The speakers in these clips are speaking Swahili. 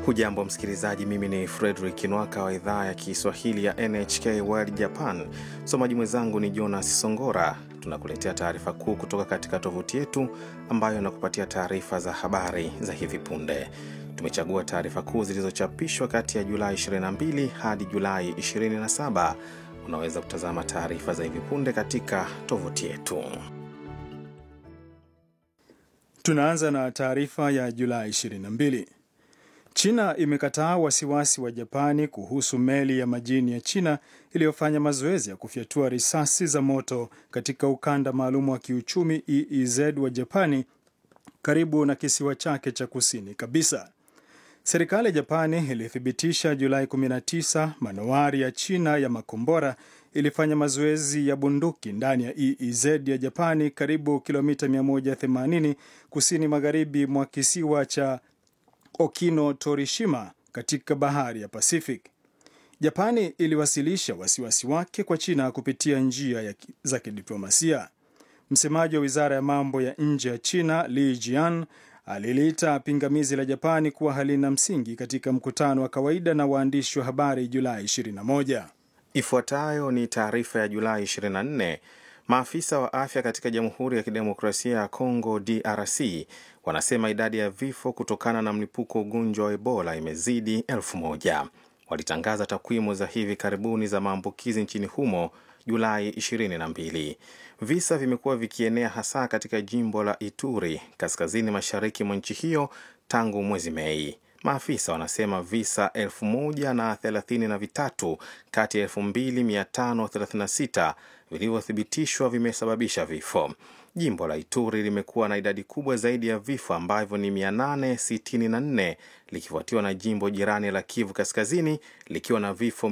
Hujambo msikilizaji, mimi ni Fredrik Nwaka wa idhaa ya Kiswahili ya NHK World Japan. Msomaji mwenzangu ni Jonas Songora. Tunakuletea taarifa kuu kutoka katika tovuti yetu ambayo inakupatia taarifa za habari za hivi punde. Tumechagua taarifa kuu zilizochapishwa kati ya Julai 22 hadi Julai 27. Unaweza kutazama taarifa za hivi punde katika tovuti yetu. Tunaanza na taarifa ya Julai 22. China imekataa wasiwasi wa Japani kuhusu meli ya majini ya China iliyofanya mazoezi ya kufyatua risasi za moto katika ukanda maalum wa kiuchumi EEZ wa Japani karibu na kisiwa chake cha kusini kabisa. Serikali ya Japani ilithibitisha Julai 19 manowari ya China ya makombora ilifanya mazoezi ya bunduki ndani ya EEZ ya Japani karibu kilomita 180 kusini magharibi mwa kisiwa cha Okino Torishima katika bahari ya Pacific. Japani iliwasilisha wasiwasi wake kwa China kupitia njia ya za kidiplomasia. Msemaji wa wizara ya mambo ya nje ya China Li Jian aliliita pingamizi la Japani kuwa halina msingi katika mkutano wa kawaida na waandishi wa habari Julai 21. Ifuatayo ni taarifa ya Julai 24. Maafisa wa afya katika Jamhuri ya Kidemokrasia ya Kongo DRC wanasema idadi ya vifo kutokana na mlipuko wa ugonjwa wa Ebola imezidi elfu moja. Walitangaza takwimu za hivi karibuni za maambukizi nchini humo Julai 22. Visa vimekuwa vikienea hasa katika jimbo la Ituri kaskazini mashariki mwa nchi hiyo tangu mwezi Mei. Maafisa wanasema visa elfu moja na thelathini na vitatu kati ya elfu mbili mia tano thelathini na sita vilivyothibitishwa vimesababisha vifo. Jimbo la Ituri limekuwa na idadi kubwa zaidi ya vifo ambavyo ni 864 likifuatiwa na jimbo jirani la Kivu Kaskazini likiwa na vifo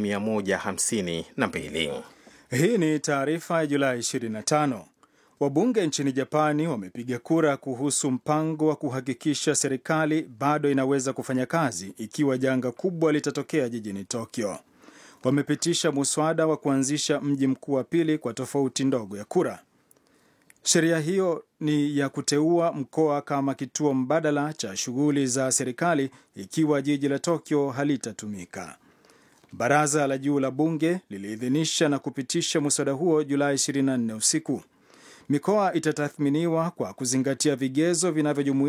152. Hii ni taarifa ya Julai 25. Wabunge nchini Japani wamepiga kura kuhusu mpango wa kuhakikisha serikali bado inaweza kufanya kazi ikiwa janga kubwa litatokea jijini Tokyo. Wamepitisha muswada wa kuanzisha mji mkuu wa pili kwa tofauti ndogo ya kura. Sheria hiyo ni ya kuteua mkoa kama kituo mbadala cha shughuli za serikali ikiwa jiji la Tokyo halitatumika. Baraza la juu la bunge liliidhinisha na kupitisha muswada huo Julai 24 usiku. Mikoa itatathminiwa kwa kuzingatia vigezo vinavyojumuisha